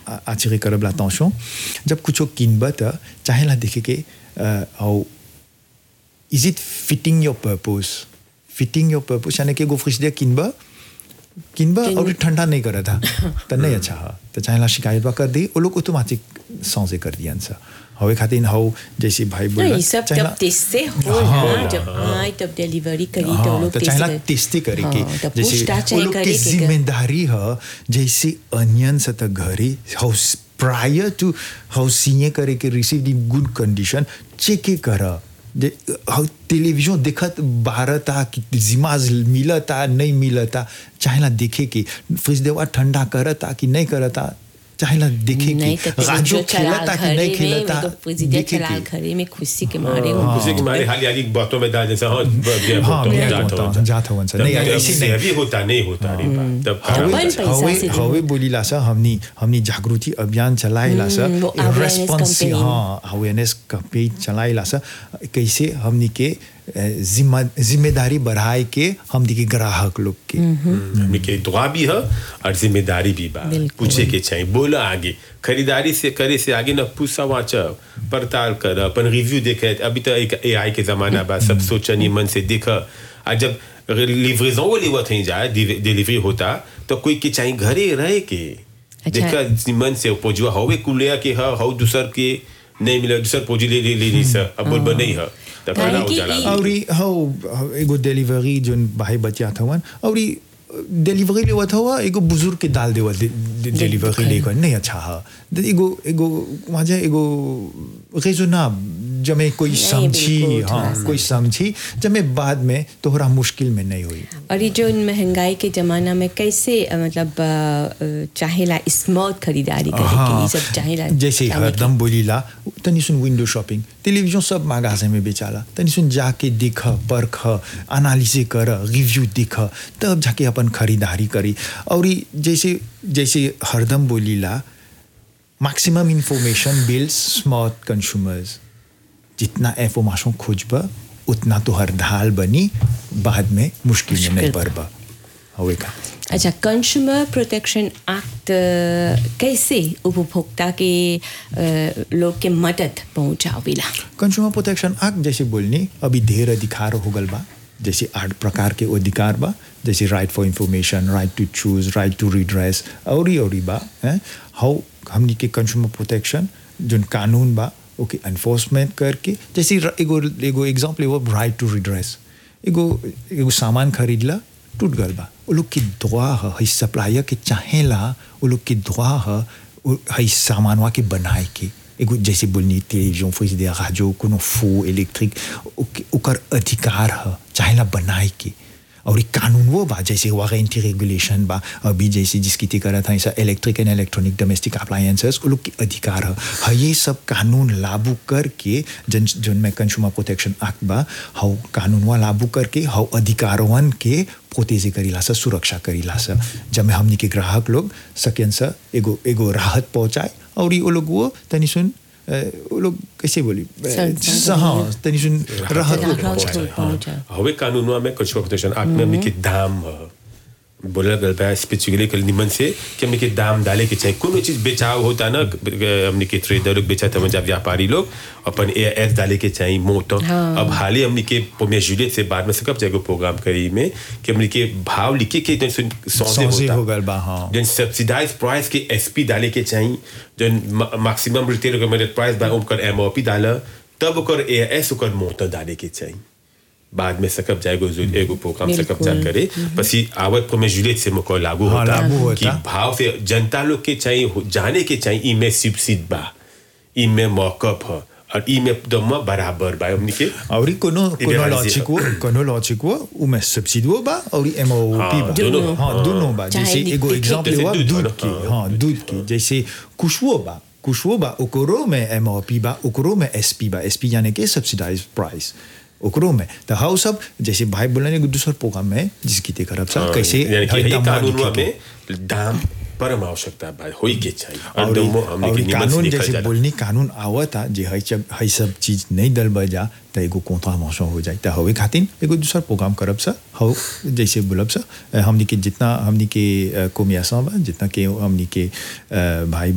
attirer करब l'attention जब कुछ किनब त चाहेला देखे के हाउ is it fitting your purpose fitting your purpose यानी कि एगो फ्रिजर किनब किनब और ठंडा नहीं करत था त नहीं अच्छा है तो चाहेला शिकायत बा कर दी वो लोग ऑटोमेटिक सौंसे कर दियन सा हवे खातिर हाउ जैसे भाई नहीं, बोला ये सब जब टेस्टे हो ना जब आए तब डिलीवरी करी तो हाँ, लोग तो टेस्ट चाहेला कर- टेस्टी करे के हाँ, तो जैसे पूछताछ वो चाहे लोग करे के के कर- जिम्मेदारी है जैसे अनियन से तक घरे हाउ प्रायर टू हाउ सीए करे के receive the good condition check कर हाउ टेलीविजन देखत बारता कि जिमाज मिलता नहीं मिलता चाहेला देखे के फ्रिज देवा ठंडा करता कि नहीं करता चाहेला देखे नहीं के तो राजो जो चला खेलता कि घरे नहीं में खेलता मैं तो प्रेसिडेंट देखे चला के घरे में खुशी के मारे हूँ उसी के मारे हाल यारी बातों में डाल जैसे हाँ bien हाँ, होता, bien जात होता, होता। जात होता। तब नहीं, तब ऐसे नहीं। सेवी होता नहीं होता रे बा, तब खराब अपन हो पैसा जाता। हवे से भी हवे हो। बोलीला सा हमनी हमनी जागृति अभियान चलाइला सा हम्म, वो awareness रेस्पॉन्स campaign। हाँ अवेयरनेस कैंपेन चलाइला सा कैसे हमनी के अ, जिम्मा जिम्मेदारी बढ़ाए के हमनी के ग्राहक लोग के हमने के दुआ भी है और जिम्मेदारी भी बा बिल्कुल। पूछे के चाहिए बोला आगे खरीदारी से करे से आगे ना पूछा वाचा पड़ताल कर अपन रिव्यू देखे अभी तो एक एआई के जमाना बा सब सोचनी मन से देखा और जब लिवरेजन वो लेवत नहीं जाए डिलीवरी होता तो कोई के चाहिए घरे रहे के अच्छा। देखा मन से पोजुआ हवे कुलिया के ह हव दूसर के नहीं मिला दूसर पोजी ले ले ले सा अब बोल नहीं है तो काहे खाना कि उजाला ई- और ई हाउ हाउ एगो डिलीवरी जोन भाई बच्चा थवन और ई डिलीवरी लेवत हुआ एगो बुजुर्ग के डाल देवल डिलीवरी लेकर नहीं अच्छा है तो एगो एगो वहाँ एगो रेजोना जमे कोई नहीं, समझी बिल्कुल, थोड़ा हाँ सा। कोई समझी जमे बाद में तोहरा मुश्किल में नहीं हुई और ये जो महंगाई के ज़माना में कैसे अ, मतलब अ, अ, चाहेला स्मार्ट खरीदारी करे के ये सब चाहेला जैसे जाने के। हरदम बोलीला तनी सुन विंडो शॉपिंग टेलीविजन सब मागासे में बेचाला तनी सुन जाके देख परख एनालिसिस कर रिव्यू देख तब जाके अपन खरीदारी करी और ई जैसे जैसे हरदम बोलीला maximum information builds smart consumers जितना इंफॉर्मेशन खोजब उतना तो हर ढाल बनी बाद में मुश्किल में नहीं मुश्किल। पड़ब हवे का अच्छा कंज्यूमर प्रोटेक्शन एक्ट कैसे उपभोक्ता के अ, लोग के मदद पहुंचावेला कंज्यूमर प्रोटेक्शन एक्ट जैसे बोलनी अभी ढेर अधिकार हो गल बा जैसे आठ प्रकार के अधिकार बा जैसे right for information right to choose right to redress और ही और ही बा हैं हाउ हमनी के कंज्यूमर प्रोटेक्शन जोन कानून बा ओके एनफोर्समेंट करके जैसे र- एगो एगो एग्जाम्पल एगो राइट टू रिड्रेस एगो एगो सामान खरीदला टूट गल बा वो लोग की दुआ है हई सप्लायर के चाहेला वो लोग की दुआ है वो हई सामानवा के बनाए के एगो जैसे बोलनी टेलीविजन फ्रिज दे राजो कोनो फो इलेक्ट्रिक ओके- ओकर अधिकार है चाहेला बनाए के और ये कानून वो बा जैसे वारंटी रेगुलेशन बा अभी जैसे जिसकी ती करा था ऐसा electric and electronic domestic appliances वो लोग के अधिकार है हाँ ये सब कानून लागू करके जन जन में कंज्यूमर प्रोटेक्शन एक्ट बा हाउ कानूनवा लागू करके हाउ अधिकारवन के प्रोटेजे करीला सा सुरक्षा करीला सा जब में हमनी के ग्राहक लोग सकें सा एगो एगो राहत पहुंचाए और ये वो लोग वो तनी सुन अ, वो लोग कैसे बोली अ, संसाधन हाँ तनी सुन राहत राहत पहुंचाए पहुंचाए। हवे कानूनवा में कुछ प्रोटेक्शन एक्ट में हमने के दाम ह। बोला गल बा स्पेसिफिकली कल निमन से कि हमने के दाम डाले के चाहिए कोनो चीज बेचाव होता ना हमने के ट्रेडर लोग बेचा था जब व्यापारी लोग अपन ए एस डाले के चाहिए मोट अब हाल ही हमने के पोमे जुलियट से बाद में से कब जाएगा प्रोग्राम करी में कि हमने के भाव लिखे के जन सौदे सौदे होता हो गल बा, हाँ। जन सब्सिडाइज प्राइस के एसपी डाले के चाहिए जन मैक्सिमम रिटेल रिकमेंडेड प्राइस बा ओकर एमओपी डाला तब ओकर ए एस ओकर मोटर डाले के चाहिए बाद में सकब जाएगो जो एगो प्रोग्राम सकब जा बिल्कुल। करे पसी आवत को में जुलियट से मुको लागू हाँ, होता लागू होता। कि भाव से जनता लोग के चाहिए हो- जाने के चाहिए ई में सब्सिडी बा ई में मौकअप है और ई में दम बराबर बा हमनी के और कोनो कोनो Libéraliser. लॉजिक वो कोनो लॉजिक वो उमें सब्सिडी वो बा और एमओपी हाँ, बा दोनों। हाँ दोनों बा चाहे जैसे एगो लिख- एग्जांपल जैसे हुआ दूध दूध वाला, की हाँ, हाँ दूध की जैसे कुशवो बा कुशवो बा ओकरो में एमओपी बा ओकरो में एसपी बा एसपी यानी कि सब्सिडाइज प्राइस ओकरो में तो हाउ सब जैसे भाई बोलने एगो दूसर प्रोग्राम में जिसकी ते करब सा कैसे यानी कि हई हई दामवा कानूनवा लिखे के। में दाम परम आवश्यकता बा होई के चाहिए और और दमो हमने और के निमन से कानून लिखल जैसे जाला बोलनी कानून आवता जे हई सब हई सब चीज नहीं दल बजा त एगो कॉन्ट्रावेंशन हो जाए त हवे खातिर एगो दूसर प्रोग्राम करब सा हो जैसे बोलब सा अ, हमनी के जितना हमनी के कोमियासा बा जितना के हमनी के अ, भाई